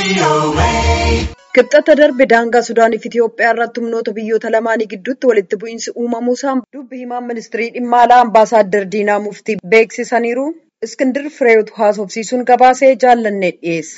Kibxata darbe daangaa Sudaaniif Itiyoophiyaa irratti humnoota biyyoota lamaanii gidduutti walitti bu'iinsi uumamuusaan dubbi himaan ministirii dhimma alaa ambaasaaddar Diinaa Muftii beeksisaniiru. Iskindir Fireewoot haasofsiisuun gabaasee jaallannee dhiyeessa.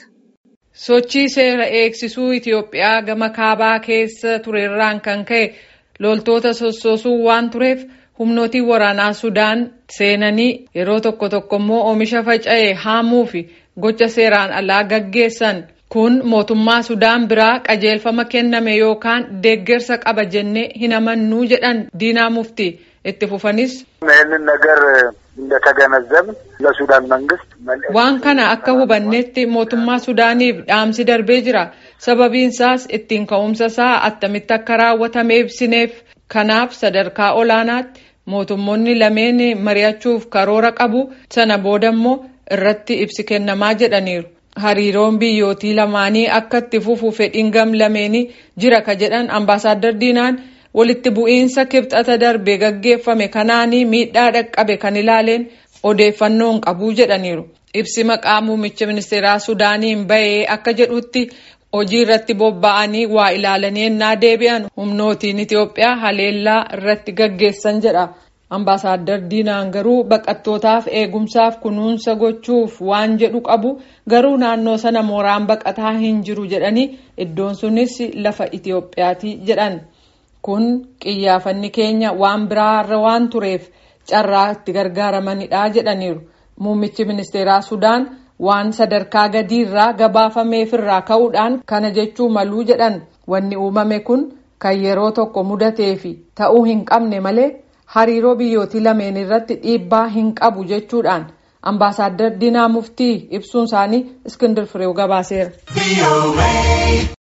Sochii seera eegsisuu Itiyoophiyaa gama kaabaa keessa turerraan kan ka'e loltoota sossoosuu waan tureef humnootiin waraanaa Sudaan seenanii yeroo tokko tokko immoo oomisha faca'e haamuu fi gocha seeraan alaa gaggeessan. Kun mootummaa Sudaan biraa qajeelfama kenname yookaan deeggarsa qaba jennee hin amannuu jedhan Diinaa Muftii itti fufanis. ይህንን ነገር እንደተገነዘብን ለሱዳን መንግስት Waan kana akka hubannetti mootummaa Sudaaniif dhaamsi darbee jira. Sababiin isaas ittiin ka'umsa isaa attamitti akka raawwatame ibsineef. Kanaaf sadarkaa olaanaatti mootummoonni lameen mari'achuuf karoora qabu sana booda immoo irratti ibsi kennamaa jedhaniiru. Hariiroon biyyootii lamaanii akka itti fufu fedhiin gam lameenii jira ka jedhan ambaasaaddar Diinaan walitti bu'iinsa kibxata darbe gaggeeffame kanaanii miidhaa dhaqqabe kan ilaaleen odeeffannoon qabuu jedhaniiru. Ibsi maqaa muummicha ministeeraa Sudaaniin bahee akka jedhutti hojii irratti bobba'anii waa ilaalanii ennaa deebi'an humnootiin Itiyoophiyaa haleellaa irratti gaggeessan jedha. Ambaasaaddar Diinaan garuu baqattootaaf eegumsaaf kunuunsa gochuuf waan jedhu qabu garuu naannoo sana mooraan baqataa hin jiru jedhanii iddoon sunis lafa Itiyoophiyaati jedhan. Kun qiyyaafanni keenya waan biraarra waan tureef carraa itti gargaaramanidha jedhaniiru. Muummichi ministeeraa Sudaan waan sadarkaa gadiirraa gabaafameefirraa ka'uudhaan kana jechuu maluu jedhan wanni uumame kun kan yeroo tokko mudatee fi ta'uu hin qabne malee. hariiroo biyyootii lameen irratti dhiibbaa hin qabu jechuudhaan ambaasaaddar Diinaa Muftii ibsuun isaanii Iskindir Fireew gabaaseera.